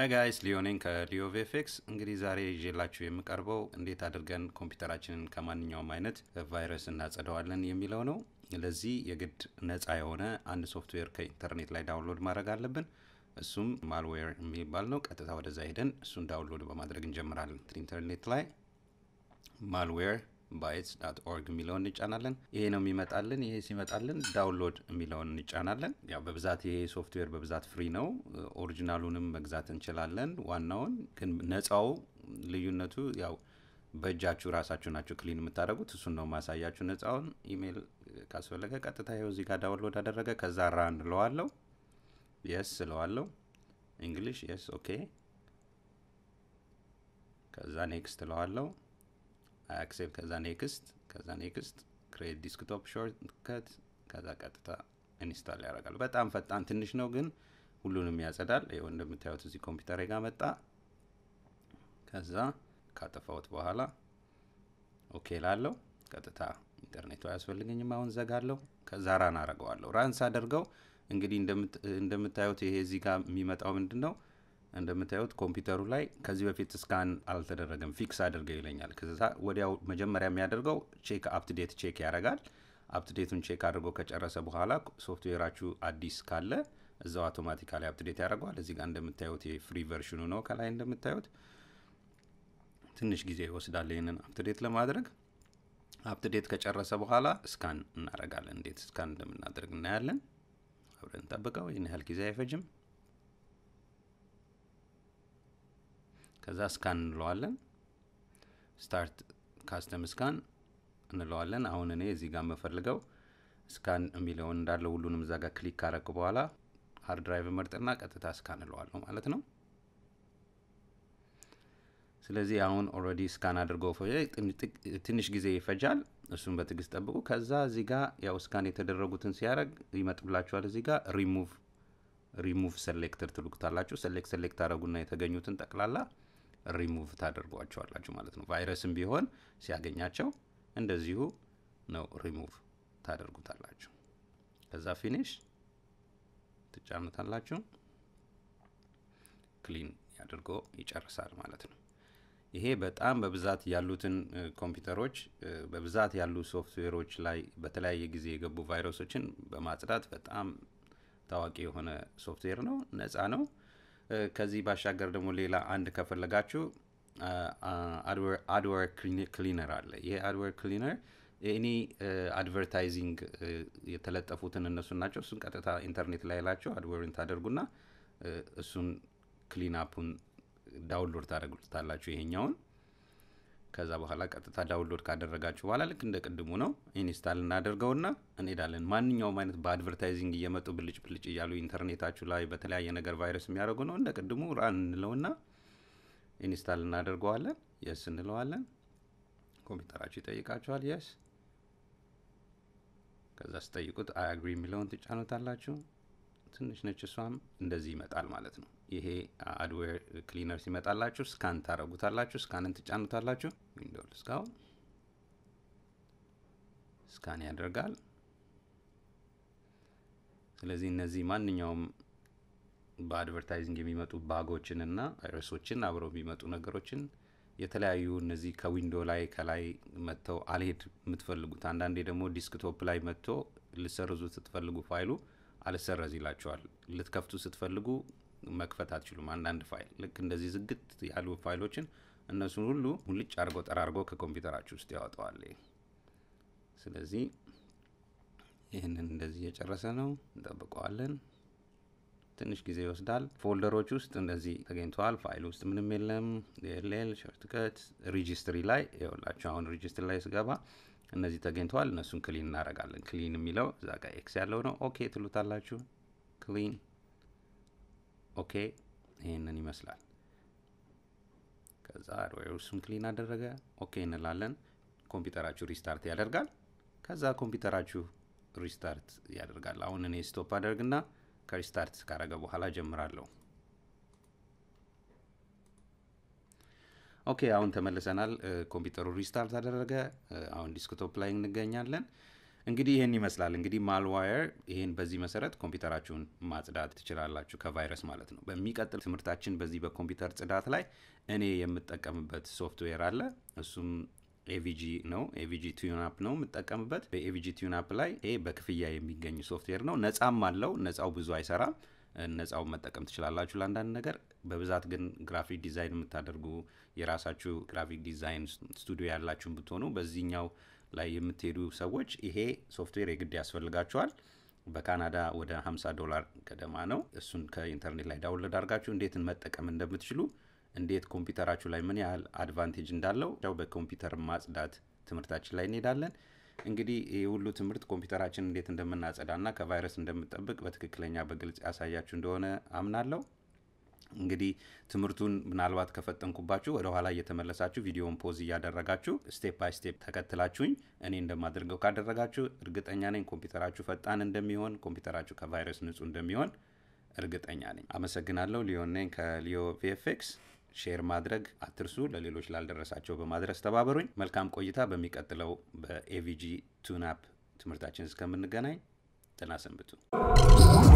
ሀይ ጋይስ ሊዮ ነኝ ከሊዮ ቪኤፍኤክስ። እንግዲህ ዛሬ ይዤላችሁ የምቀርበው እንዴት አድርገን ኮምፒውተራችንን ከማንኛውም አይነት ቫይረስ እናጸደዋለን የሚለው ነው። ለዚህ የግድ ነፃ የሆነ አንድ ሶፍትዌር ከኢንተርኔት ላይ ዳውንሎድ ማድረግ አለብን። እሱም ማልዌር የሚባል ነው። ቀጥታ ወደዛ ሄደን እሱን ዳውንሎድ በማድረግ እንጀምራለን። ኢንተርኔት ላይ ማልዌር ባይትስ ዳት ኦርግ የሚለውን እንጫናለን። ይሄ ነው የሚመጣልን። ይሄ ሲመጣልን ዳውንሎድ የሚለውን እንጫናለን። ያው በብዛት ይሄ ሶፍትዌር በብዛት ፍሪ ነው። ኦሪጂናሉንም መግዛት እንችላለን። ዋናውን ግን ነፃው ልዩነቱ ያው በእጃችሁ ራሳችሁ ናችሁ ክሊን የምታደርጉት። እሱን ነው ማሳያችሁ። ነፃውን ኢሜይል ካስፈለገ ቀጥታ ይኸው እዚህ ጋር ዳውንሎድ አደረገ። ከዛ ራን እለዋለሁ። የስ እለዋለሁ። እንግሊሽ የስ ኦኬ። ከዛ ኔክስት እለዋለሁ አክሴፕት ከዛ ኔክስት ከዛ ኔክስት ክሬት ዲስክቶፕ ሾርትከት ከዛ ቀጥታ ኢንስታል ያደርጋል። በጣም ፈጣን ትንሽ ነው ግን ሁሉንም ያጸዳል። ይኸው እንደምታዩት እዚህ ኮምፒውተር ጋር መጣ። ከዛ ካጠፋሁት በኋላ ኦኬ ላለው ቀጥታ ኢንተርኔቱ አያስፈልገኝም። አሁን ዘጋለሁ። ከዛ ራን አረገዋለሁ። ራን ሳደርገው እንግዲህ እንደምታዩት ይሄ እዚህ ጋር የሚመጣው ምንድን ነው እንደምታዩት ኮምፒውተሩ ላይ ከዚህ በፊት ስካን አልተደረገም ፊክስ አድርገው ይለኛል። ከዛ ወዲያው መጀመሪያ የሚያደርገው ቼክ አፕትዴት ቼክ ያደርጋል። አፕትዴቱን ቼክ አድርጎ ከጨረሰ በኋላ ሶፍትዌራችሁ አዲስ ካለ እዛው አውቶማቲካሊ አፕትዴት ያደርገዋል። እዚህ ጋር እንደምታዩት የፍሪ ቨርሽኑ ነው። ከላይ እንደምታዩት ትንሽ ጊዜ ይወስዳል ይህንን አፕትዴት ለማድረግ። አፕትዴት ከጨረሰ በኋላ ስካን እናደርጋለን። እንዴት ስካን እንደምናደርግ እናያለን። አብረን ጠብቀው። ይህን ያህል ጊዜ አይፈጅም። ከዛ ስካን እንለዋለን። ስታርት ካስተም ስካን እንለዋለን። አሁን እኔ እዚህ ጋር የምፈልገው ስካን የሚለውን እንዳለ ሁሉንም እዛ ጋር ክሊክ ካረኩ በኋላ ሀርድ ድራይቭ መርጥና ቀጥታ ስካን እለዋለሁ ማለት ነው። ስለዚህ አሁን ኦልሬዲ ስካን አድርጎ ትንሽ ጊዜ ይፈጃል። እሱን በትዕግስት ጠብቁ። ከዛ እዚህ ጋር ያው ስካን የተደረጉትን ሲያደርግ ይመጥብላችኋል። እዚህ ጋር ሪሙቭ ሪሙቭ ሴሌክተር ትልኩታላችሁ። ሴሌክት ሴሌክት ታደረጉና የተገኙትን ጠቅላላ ሪሙቭ ታደርጓቸዋላችሁ ማለት ነው። ቫይረስም ቢሆን ሲያገኛቸው እንደዚሁ ነው ሪሙቭ ታደርጉታላችሁ። ከዛ ፊኒሽ ትጫኑታላችሁ። ክሊን ያድርጎ ይጨርሳል ማለት ነው። ይሄ በጣም በብዛት ያሉትን ኮምፒውተሮች በብዛት ያሉ ሶፍትዌሮች ላይ በተለያየ ጊዜ የገቡ ቫይረሶችን በማጽዳት በጣም ታዋቂ የሆነ ሶፍትዌር ነው። ነፃ ነው። ከዚህ ባሻገር ደግሞ ሌላ አንድ ከፈለጋችሁ አድዌር ክሊነር አለ። ይሄ አድዌር ክሊነር ኤኒ አድቨርታይዚንግ የተለጠፉትን እነሱን ናቸው። እሱን ቀጥታ ኢንተርኔት ላይ ላቸው አድዌርን ታደርጉና እሱን ክሊን አፑን ዳውንሎድ ታደርጉታላችሁ ይሄኛውን። ከዛ በኋላ ቀጥታ ዳውንሎድ ካደረጋችሁ በኋላ ልክ እንደ ቅድሙ ነው ኢንስታል እናደርገውና እንሄዳለን። ማንኛውም አይነት በአድቨርታይዚንግ እየመጡ ብልጭ ብልጭ እያሉ ኢንተርኔታችሁ ላይ በተለያየ ነገር ቫይረስ የሚያደርጉ ነው። እንደ ቅድሙ ራን እንለውና ኢንስታል እናደርገዋለን። የስ እንለዋለን። ኮምፒውተራችሁ ይጠይቃችኋል። የስ ከዛ ስጠይቁት አይ አግሪ የሚለውን ትጫኑታላችሁ። ትንሽ ነች እሷም እንደዚህ ይመጣል ማለት ነው። ይሄ አድዌር ክሊነር ሲመጣላችሁ ስካን ታረጉታላችሁ። ስካንን ትጫኑታላችሁ። ዊንዶው ልስካው ስካን ያደርጋል። ስለዚህ እነዚህ ማንኛውም በአድቨርታይዚንግ የሚመጡ ባጎችን እና ቫይረሶችን አብረው የሚመጡ ነገሮችን የተለያዩ እነዚህ ከዊንዶ ላይ ከላይ መጥተው አልሄድ የምትፈልጉት አንዳንዴ ደግሞ ዲስክቶፕ ላይ መጥቶ ልሰርዙ ስትፈልጉ ፋይሉ አልሰረዝ ይላቸዋል። ልትከፍቱ ስትፈልጉ መክፈት አትችሉም። አንዳንድ ፋይል ልክ እንደዚህ ዝግት ያሉ ፋይሎችን እነሱን ሁሉ ሙልጭ አድርጎ ጠራርጎ ከኮምፒውተራችሁ ውስጥ ያወጣዋል። ስለዚህ ይህንን እንደዚህ እየጨረሰ ነው፣ እንጠብቀዋለን። ትንሽ ጊዜ ይወስዳል። ፎልደሮች ውስጥ እንደዚህ ተገኝተዋል። ፋይል ውስጥ ምንም የለም። ኤልኤል ሾርትከት ሪጂስትሪ ላይ ይኸውላችሁ። አሁን ሪጂስትሪ ላይ ስገባ እነዚህ ተገኝተዋል። እነሱን ክሊን እናደርጋለን። ክሊን የሚለው እዛ ጋር ኤክስ ያለው ነው። ኦኬ ትሉታላችሁ። ክሊን ኦኬ፣ ይህንን ይመስላል። ከዛ እሱን ክሊን አደረገ። ኦኬ እንላለን። ኮምፒውተራችሁ ሪስታርት ያደርጋል። ከዛ ኮምፒውተራችሁ ሪስታርት ያደርጋል። አሁን እኔ ስቶፕ አደርግና ከሪስታርት ካረገ በኋላ ጀምራለሁ። ኦኬ አሁን ተመልሰናል። ኮምፒውተሩ ሪስታርት አደረገ። አሁን ዲስክቶፕ ላይ እንገኛለን። እንግዲህ ይህን ይመስላል። እንግዲህ ማልዋየር ይህን በዚህ መሰረት ኮምፒውተራችሁን ማጽዳት ትችላላችሁ ከቫይረስ ማለት ነው። በሚቀጥል ትምህርታችን በዚህ በኮምፒውተር ጽዳት ላይ እኔ የምጠቀምበት ሶፍትዌር አለ። እሱም ኤቪጂ ነው። ኤቪጂ ቲዩንአፕ ነው የምጠቀምበት። በኤቪጂ ቲዩንአፕ ላይ ይሄ በክፍያ የሚገኝ ሶፍትዌር ነው። ነጻም አለው። ነጻው ብዙ አይሰራም። ነጻው መጠቀም ትችላላችሁ ለአንዳንድ ነገር። በብዛት ግን ግራፊክ ዲዛይን የምታደርጉ የራሳችሁ ግራፊክ ዲዛይን ስቱዲዮ ያላችሁን ብትሆኑ በዚህኛው ላይ የምትሄዱ ሰዎች ይሄ ሶፍትዌር የግድ ያስፈልጋችኋል። በካናዳ ወደ 50 ዶላር ገደማ ነው። እሱን ከኢንተርኔት ላይ ዳውንሎድ አድርጋችሁ እንዴት መጠቀም እንደምትችሉ እንዴት ኮምፒውተራችሁ ላይ ምን ያህል አድቫንቴጅ እንዳለው ያው በኮምፒውተር ማጽዳት ትምህርታችን ላይ እንሄዳለን። እንግዲህ ይህ ሁሉ ትምህርት ኮምፒውተራችን እንዴት እንደምናጸዳና ከቫይረስ እንደምንጠብቅ በትክክለኛ በግልጽ ያሳያችሁ እንደሆነ አምናለሁ። እንግዲህ ትምህርቱን ምናልባት ከፈጠንኩባችሁ ወደ ኋላ እየተመለሳችሁ ቪዲዮን ፖዝ እያደረጋችሁ ስቴፕ ባይ ስቴፕ ተከትላችሁኝ እኔ እንደማደርገው ካደረጋችሁ እርግጠኛ ነኝ ኮምፒውተራችሁ ፈጣን እንደሚሆን፣ ኮምፒውተራችሁ ከቫይረስ ንጹህ እንደሚሆን እርግጠኛ ነኝ። አመሰግናለሁ። ሊዮን ነኝ ከሊዮ ቪኤፍኤክስ። ሼር ማድረግ አትርሱ። ለሌሎች ላልደረሳቸው በማድረስ ተባበሩኝ። መልካም ቆይታ። በሚቀጥለው በኤቪጂ ቱናፕ ትምህርታችን እስከምንገናኝ ጤና ሰንብቱ።